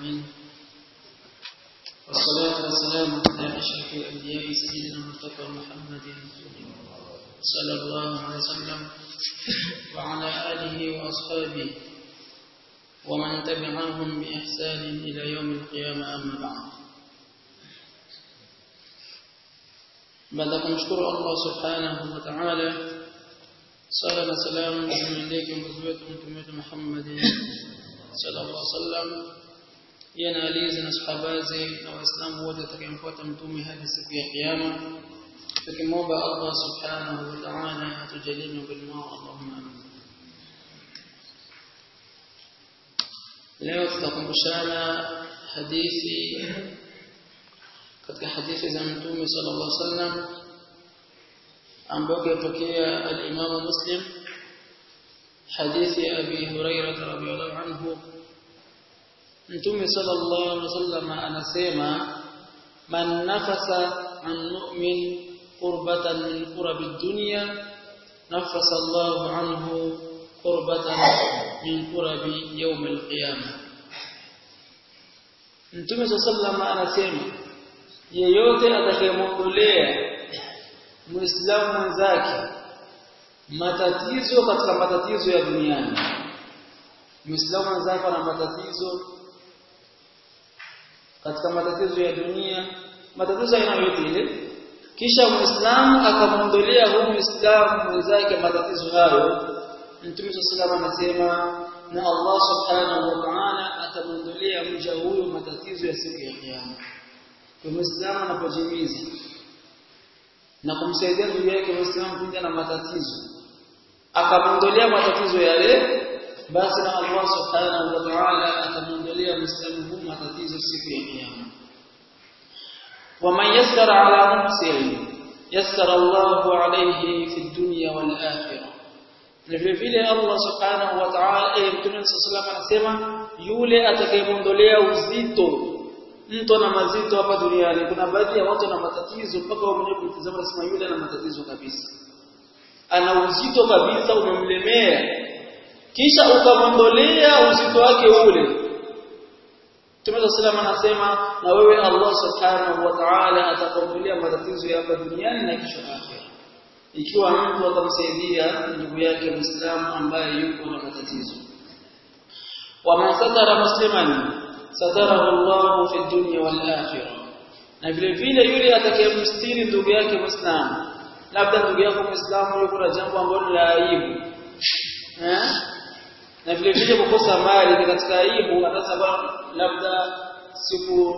العالمين والصلاة والسلام على أشرف الأنبياء سيدنا المصطفى محمد صلى الله عليه وسلم وعلى آله وأصحابه ومن تبعهم بإحسان إلى يوم القيامة أما بعد baada kumshukuru Allah subhanahu wa ta'ala sala na salamu zimwendeke mtume wetu mtume wetu Muhammad sallallahu alaihi wasallam yana alizi na sahabaze na waislamu wote watakayemfuata mtume hadi siku ya kiyama tukimwomba Allah subhanahu wa ta'ala atujalie miongoni mwao Allahumma amin leo tutakumbushana hadithi katika hadithi za mtume sallallahu alaihi wasallam ambayo yatokea al-Imam Muslim hadithi Abi Hurairah radhiyallahu anhu mtume sallallahu alaihi wasallam anasema man nafasa an mu'min qurbatan min qurabi dunya nafasa Allahu anhu qurbatan min qurabi yawm al-qiyamah mtume sallallahu alaihi wasallam anasema yeyote atakayemwondolea muislamu mwenzake matatizo katika matatizo ya duniani muislamu mwenzake ana matatizo katika matatizo ya dunia matatizo aina yote ile kisha muislamu akamwondolea huyu muislamu mwenzake matatizo hayo mtume sallallahu anasema na Allah subhanahu wa ta'ala atamwondolea mja huyo matatizo ya siku ya kiyama kwa muislamu anapojimiza na kumsaidia ndugu yake muislamu pindi na matatizo akamwondolea matatizo yale basi na Allah subhanahu wa ta'ala atamwondolea muislamu huyu matatizo siku ya kiyama waman yassara ala muhsin yassara Allahu alayhi fi dunya wal akhirah na vile vile Allah subhanahu wa ta'ala eh mtume sallallahu anasema yule atakayemwondolea uzito mtu ana mazito hapa duniani kuna baadhi ya watu na matatizo mpaka wao mwenyewe kumtazama nasema yule ana matatizo kabisa ana uzito kabisa umemlemea kisha ukamwondolea uzito wake ule Mtume sallallahu anasema na wewe Allah subhanahu wa ta'ala atakuondolea matatizo ya hapa duniani na kesho akhera ikiwa mtu atamsaidia ndugu yake Muislamu ambaye yuko na matatizo wa man satara musliman satarahu Allah fi dunya wal akhirah na vile vile yule atakayemstiri ndugu yake Muislamu labda ndugu yako Muislamu yuko na jambo ambalo la aibu eh na vile vile kukosa mali ni katika aibu anasema labda siku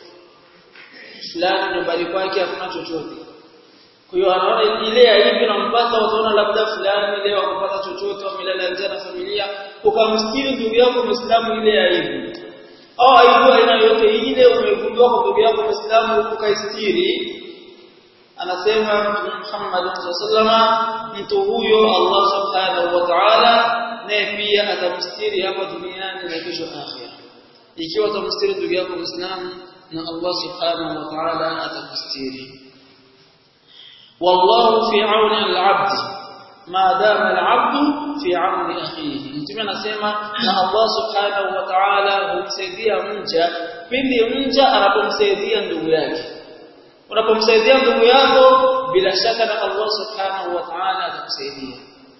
fulani nyumbani kwake hakuna chochote kwa hiyo anaona ile aibu inampata wataona labda fulani leo akupata chochote wamelala nje na familia ukamstiri ndugu yako Muislamu ile aibu au aibu aina yote ile umegundua kwa ndugu yako Muislamu ukaistiri anasema Mtume Muhammad sallallahu mtu huyo Allah subhanahu wa ta'ala naye pia atamstiri hapa duniani na kesho akhira ikiwa atamstiri ndugu yako Muislamu na Allah subhanahu wa ta'ala atakustiri wallahu fi auni al-'abd ma dama al-'abd fi auni akhihi mtume anasema na Allah subhanahu wa ta'ala humsaidia mja pindi mja anapomsaidia ndugu yake unapomsaidia ndugu yako bila shaka na Allah subhanahu wa ta'ala atakusaidia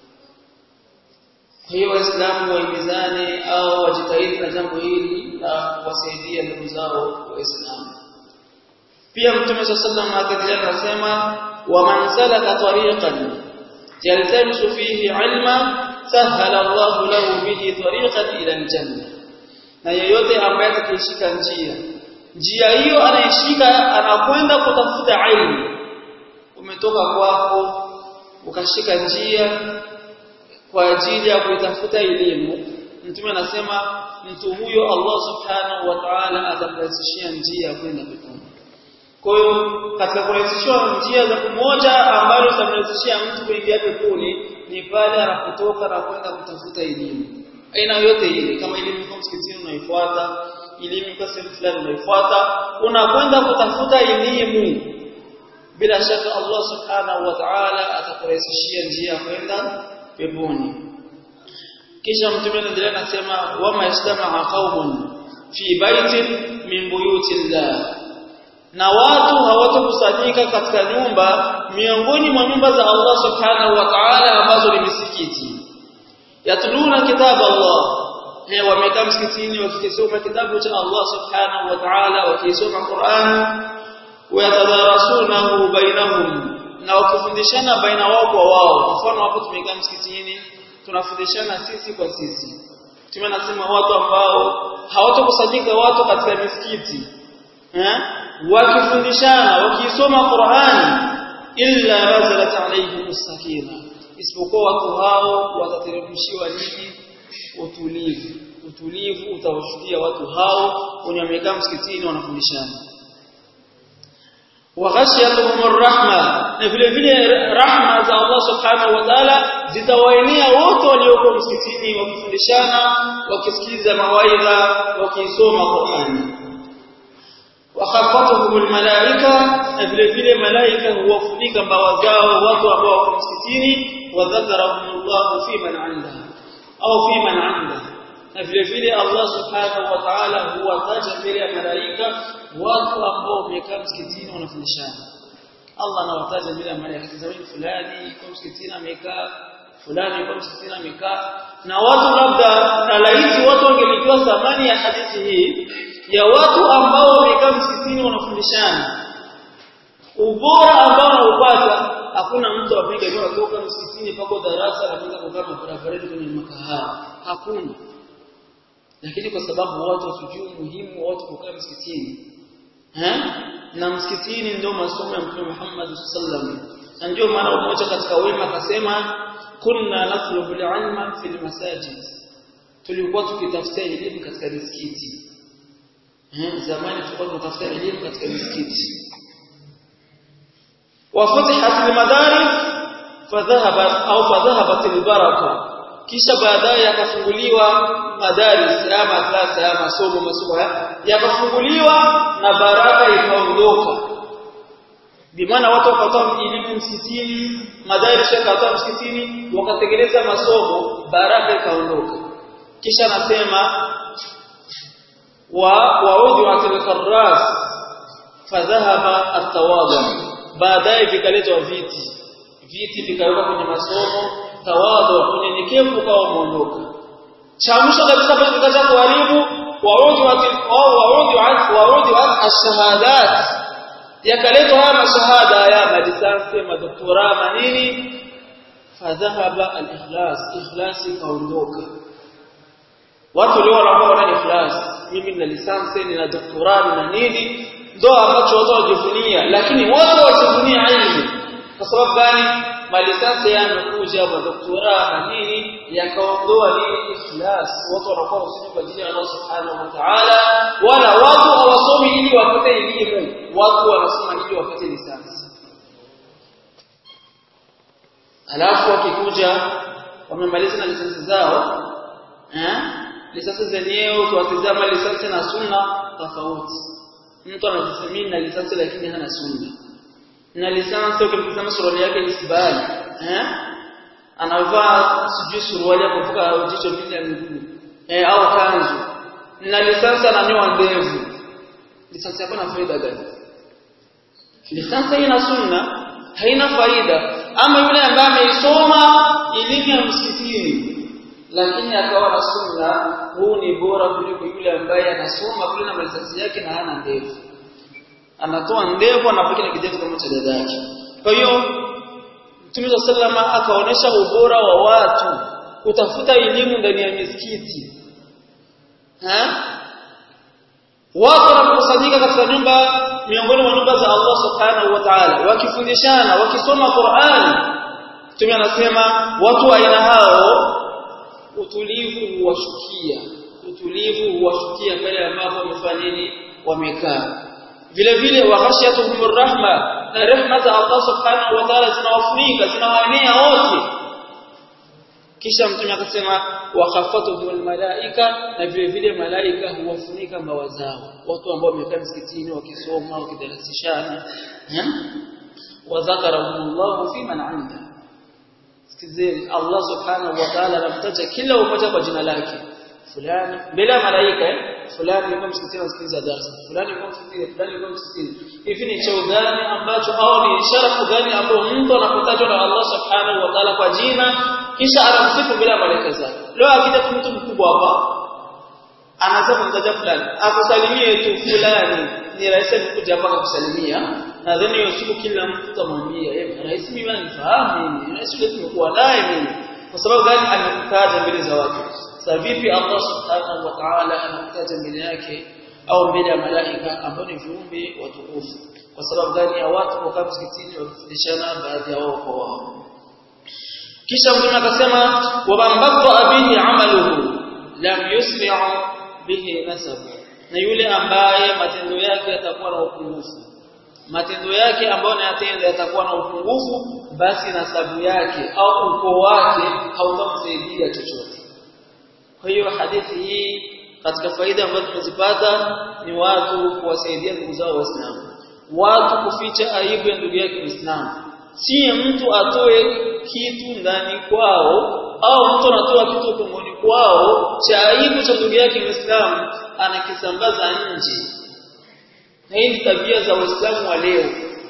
kwa hiyo waislamu waimizane au wajitahidi na jambo hili la kuwasaidia ndugu zao waislamu pia mtume sallallahu alayhi wasallam akasema wa man salaka tariqan yaltamisu fihi ilma sahala Allah lahu bihi tariqan ila aljanna na yeyote ambaye atakishika njia njia hiyo anaishika anakwenda kutafuta ilmu umetoka kwako ukashika njia kwa ajili ya kuitafuta elimu mtume anasema mtu huyo Allah subhanahu wa ta'ala atamrahisishia njia ya kwenda peponi kwa hiyo katika kurahisishwa njia za kumoja ambalo itamrahisishia mtu kuingia peponi ni pale anapotoka na kwenda kutafuta elimu aina yote ile kama elimu kwa msikitini unaifuata elimu kwa sehemu fulani unaifuata unakwenda kutafuta elimu bila shaka Allah subhanahu wa ta'ala atakurahisishia njia ya kwenda peponi kisha mtume anaendelea anasema wama yastama'a qaumun fi baitin min buyutillah na watu hawatokusanyika katika nyumba miongoni mwa nyumba za Allah subhanahu wa ta'ala ambazo ni misikiti yatluna kitabu Allah eh wamekaa msikitini wakisoma kitabu cha Allah subhanahu wa ta'ala wakisoma Qur'an wayatadarasunahu bainahum na wakifundishana baina wao kwa wao mfano hapo tumekaa msikitini tunafundishana sisi kwa sisi tumenasema watu ambao hawatokusanyika watu katika misikiti eh wakifundishana wakisoma Qur'ani illa nazalat alayhim sakina isipokuwa watu hao watateremshiwa nini utulivu utulivu utawashukia watu hao wenye wamekaa msikitini wanafundishana waghashiyatuhum arrahma na vile vile rahma za Allah subhanahu wa ta'ala zitawaenea wote walioko msikitini wakifundishana wakisikiza mawaidha wakisoma Qur'ani wakhaffatuhum almalaika na vile vile malaika huwafunika mbawa zao watu ambao wako msikitini wa dhakarahumullahu fi man 'inda au fi man 'inda na vile vile Allah subhanahu wa ta'ala huwataja mbele ya malaika watu ambao wamekaa msikitini wanafundishana Allah anawataja mbele ya malaika zawadi fulani kwa msikitini amekaa fulani kwa msikitini amekaa na watu labda na laiti watu wangelijua thamani ya hadithi hii ya watu ambao wamekaa msikitini wanafundishana ubora ambao wanaupata hakuna mtu apiga ndio atoka msikitini pako darasa na kwenda kukaa barabarani kwenye makahawa hakuna lakini kwa sababu watu wasijui umuhimu wa watu kukaa msikitini eh na msikitini ndio masomo ya Mtume Muhammad sallallahu na ndio maana mmoja katika wema akasema kunna natlubu al-ilma fil masajid tulikuwa tukitafuta elimu katika misikiti eh zamani tulikuwa tunatafuta elimu katika misikiti وفتحت المدارس فذهبت au فذهبت البركه kisha baadaye yakafunguliwa madaris ama klasi ama masomo masomo yakafunguliwa na baraka ikaondoka bimaana watu wakatoa elimu msikitini madaris yakatoa msikitini wakatengeneza masomo baraka ikaondoka kisha nasema wa waudi wa tilkarras fadhahaba at-tawadhu baadaye vikaletwa viti viti vikawekwa kwenye masomo tawadhu unyenyekevu ukawa umeondoka cha mwisho kabisa pale kikaja kuharibu waudi wa waudi wa waudi wa ash-shahadat yakaletwa haya mashahada ya madisansi madoktora manini fadhahaba al-ikhlas ikhlas ikaondoka watu leo wanakuwa wana ikhlas mimi nina lisansi nina doktora na nini ndo ambacho watu wajivunia lakini watu wajivunia ilmu kwa sababu gani malisansi yamekuja madoktora na nini yakaondoa nini ikhlas watu wanakuwa wasome kwa ajili ya Allah subhanahu wa ta'ala wala watu hawasomi ili wapate elimu watu wanasoma ili wapate lisansi alafu wakikuja wamemaliza na lisansi zao eh lisansi zenyewe tuwatizama lisansi na sunna tofauti mtu anajisemini na lisansi lakini hana sunna na lisansi ukimtazama suruali yake ni sibali eh anavaa sijui suruali ya kuvuka jicho mbili ya miguu eh au kanzu na lisansi ananyoa ndevu lisansi yako na faida gani lisansi haina sunna haina faida ama yule ambaye ameisoma elimu ya msikitini lakini akawa na sunna huu ni bora kuliko yule ambaye anasoma kule na lisansi yake na hana ndevu anatoa ndevu anapika na kidevu kama cha dada yake kwa hiyo Mtume sallama akaonesha ubora wa watu kutafuta elimu ndani ya misikiti ha watu wanapokusanyika katika nyumba miongoni mwa nyumba za Allah subhanahu wa ta'ala wakifundishana wakisoma Qur'an Mtume anasema watu wa aina hao utulivu huwashukia utulivu huwashukia pale ambapo wamefanya nini wamekaa vile vile wa khashiyatuhum rahma na rehma za Allah subhanahu wa ta'ala zinawafunika zinawaenea wote kisha mtume akasema wa khafatuhum malaika na vile vile malaika huwafunika mbawa zao watu ambao wamekaa msikitini wakisoma wakidarasishana wa dhakarahumullahu fi man 'inda sikizeni Allah subhanahu wa ta'ala anamtaja kila mmoja kwa jina lake fulani mbele ya malaika fulani yuko msikitini anasikiliza darasa fulani yuko msikitini fulani yuko msikitini hivi ni cheo gani ambacho au ni ishara gani ambayo mtu anapotajwa na Allah subhanahu wa ta'ala kwa jina kisha anamsifu bila malaika zake leo akija mtu mkubwa hapa anasema mtaja fulani akusalimie tu fulani ni rais kuja hapa kukusalimia nadhani hiyo siku kila mtu tamwambia eh rais mimi anifahamu mimi rais yule tumekuwa naye mimi kwa sababu gani anakutaja mbele za watu sasa vipi Allah subhanahu wa ta'ala anakutaja mbele yake au mbele ya malaika ambao ni viumbe watukufu kwa sababu gani ya watu kwa msikitini wakifundishana baadhi ya wao kwa wao kisha mtume akasema wabambaqta bihi amaluhu lam yusri'u bihi nasabu na yule ambaye matendo yake yatakuwa na upungufu matendo yake ambayo anayatenda yatakuwa na upungufu basi nasabu yake au ukoo wake hautamsaidia chochote kwa hiyo hadithi hii katika faida ambazo tumezipata ni watu kuwasaidia ndugu zao waislamu watu kuficha aibu ya ndugu yake muislamu si mtu atoe kitu ndani kwao au mtu anatoa kitu tumboni kwao cha aibu cha ndugu yake muislamu anakisambaza nje na hii ni tabia za waislamu wa leo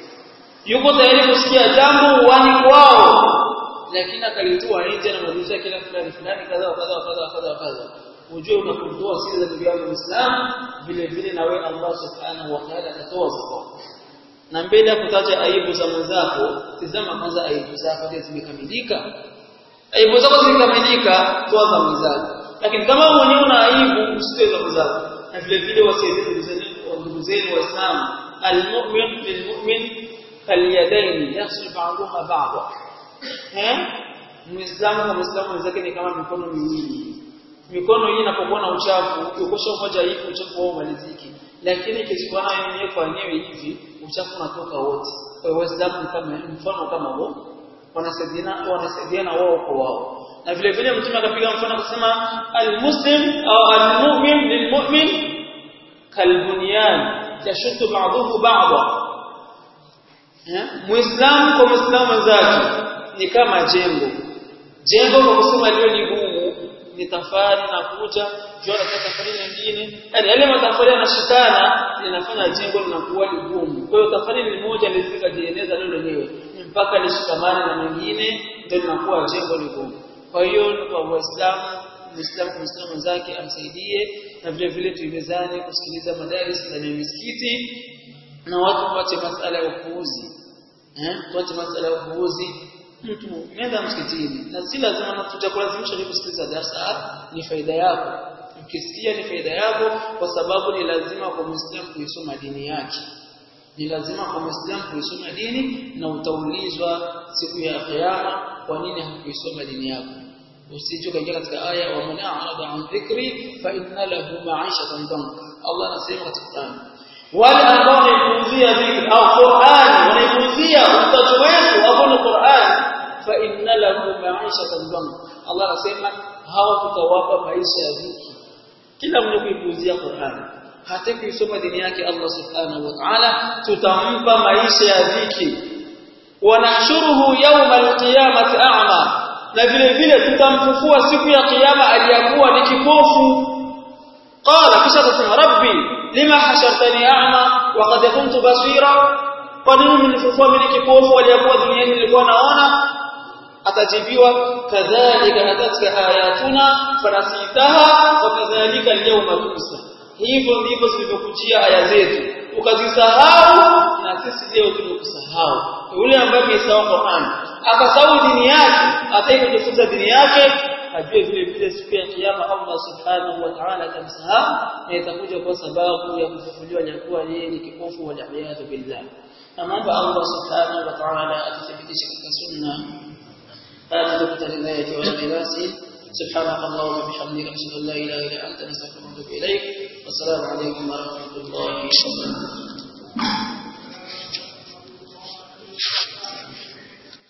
yuko tayari kusikia jambo uwani kwao lakini akalitoa nje na mazungumzo kila fulani fulani kadha kadha kadha kadha kadha ujue unapotoa siri za ndugu yako muislamu vile vile na wewe Allah subhanahu wa ta'ala atatoa zako na mbele ya kutaja aibu za mwenzako tizama kwanza aibu zako je zimekamilika aibu zako zimekamilika toa za mwenzako lakini kama mwenyewe una aibu usitoe za mwenzako na vile vile wasaidie ndugu zenu waislamu almu'min lilmu'min kalyadaini yaghsil ba'daha ba'da eh muislamu kwa muislamu wenzake ni kama mikono miwili mikono hii inapokuwa na uchafu ukikosha mmoja hivi uchafu wao maliziki lakini ikishikana yenyewe kwa yenyewe hivi uchafu unatoka wote kwa hiyo waislamu kama mfano kama huo wanasaidiana wanasaidiana wao kwa wao na vile vile mtume akapiga mfano akasema almuslim au almu'min lilmu'min kalbunyan yashuddu ba'dahu ba'da muislamu kwa muislamu mwenzake ni kama jengo jengo kwa kusema leo ni gumu ni tafari na kuja jua na tafari nyingine yani yale matafari yanashikana linafanya jengo linakuwa ligumu kwa hiyo tafari ni moja lizika jieneza leo lenyewe mpaka lishikamane na mengine ndio linakuwa jengo ligumu kwa hiyo kwa waislamu muislamu kwa muislamu mwenzake amsaidie na vile vile tuimezane kusikiliza madaris ndani ya misikiti na watu waache masala ya upuuzi eh tuache masala ya upuuzi mtu nenda msikitini na si lazima tutakulazimisha ni kusikiliza darasa ni faida yako ukisikia ni faida yako kwa sababu ni lazima kwa muislamu kuisoma dini yake ni lazima kwa muislamu kuisoma dini na utaulizwa siku ya kiyama kwa nini hakuisoma dini yako usije kaingia katika aya wa man a'rada an dhikri fa inna lahu ma'ishatan danka Allah anasema katika Qur'an wale ambao wanaipuuzia dhikri au Qur'an wanaipuuzia utajo wetu hapo ni Qur'an fa inna lahu ma'ishatan danka Allah anasema hao tutawapa maisha ya dhiki kila mwenye kuipuuzia Qur'an hata kuisoma dini yake Allah subhanahu wa ta'ala tutampa maisha ya dhiki wanahshuruhu yawma al-qiyamati a'ma na vile vile tutamfufua siku ya kiyama aliyakuwa ni kipofu qala kisha atasema rabbi lima hashartani a'ma wa qad kuntu basira kwa nini mnifufua mimi kipofu aliyakuwa duniani nilikuwa naona atajibiwa kadhalika atatka ayatuna fanasitaha wa kadhalika al-yawma tunsa hivyo ndivyo zilivyokujia aya zetu ukazisahau na sisi leo tumekusahau yule ambaye amesahau Qur'an akasahau dini yake ataki kujifunza dini yake ajue vile vile siku ya kiyama Allah subhanahu wa ta'ala atamsahau na itakuja kwa sababu ya kufufuliwa jakuwa yeye ni kipofu wa jahiyatu billah naomba Allah subhanahu wa ta'ala atuthibitishe katika sunna هذا نقطة الهداية والإخلاص سبحانك اللهم وبحمدك أشهد أن لا إله إلا أنت نستغفرك ونتوب إليك والسلام عليكم ورحمة الله وبركاته